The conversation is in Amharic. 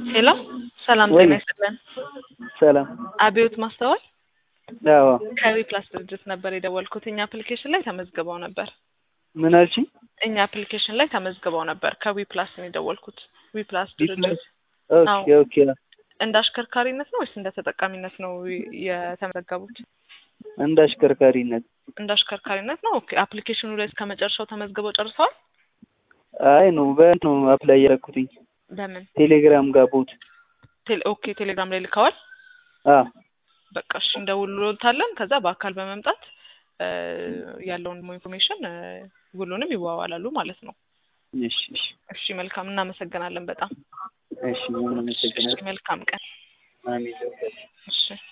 ሄሎ ሰላም ወይ ጤና ይስጥልን። ሰላም። አብዮት ማስተዋል አዎ ከዊ ፕላስ ድርጅት ነበር የደወልኩት። እኛ አፕሊኬሽን ላይ ተመዝግበው ነበር። ምን አልሽኝ? እኛ አፕሊኬሽን ላይ ተመዝግበው ነበር። ከዊ ፕላስ ነው የደወልኩት። ዊ ፕላስ ዊ ፕላስ? ድርጅት ኦኬ ኦኬ። እንደ አሽከርካሪነት ነው ወይስ እንደ ተጠቃሚነት ነው የተመዘገቡት? እንደ አሽከርካሪነት። እንደ አሽከርካሪነት ነው። ኦኬ አፕሊኬሽኑ ላይ እስከ መጨረሻው ተመዝግበው ጨርሰዋል? አይ ነው በእንት ነው አፕላይ ያደረኩትኝ በምን ቴሌግራም ጋር ቦት። ቴሌ ኦኬ ቴሌግራም ላይ ልከዋል። አዎ በቃ እሺ እንደውልሎታለን። ከዛ በአካል በመምጣት እ ያለውን ኢንፎርሜሽን እ ውሉንም ይዋዋላሉ ማለት ነው። እሺ እሺ እሺ መልካም እናመሰግናለን በጣም እሺ። ምን እሺ አመሰግናለሁ። መልካም ቀን አሜን። እሺ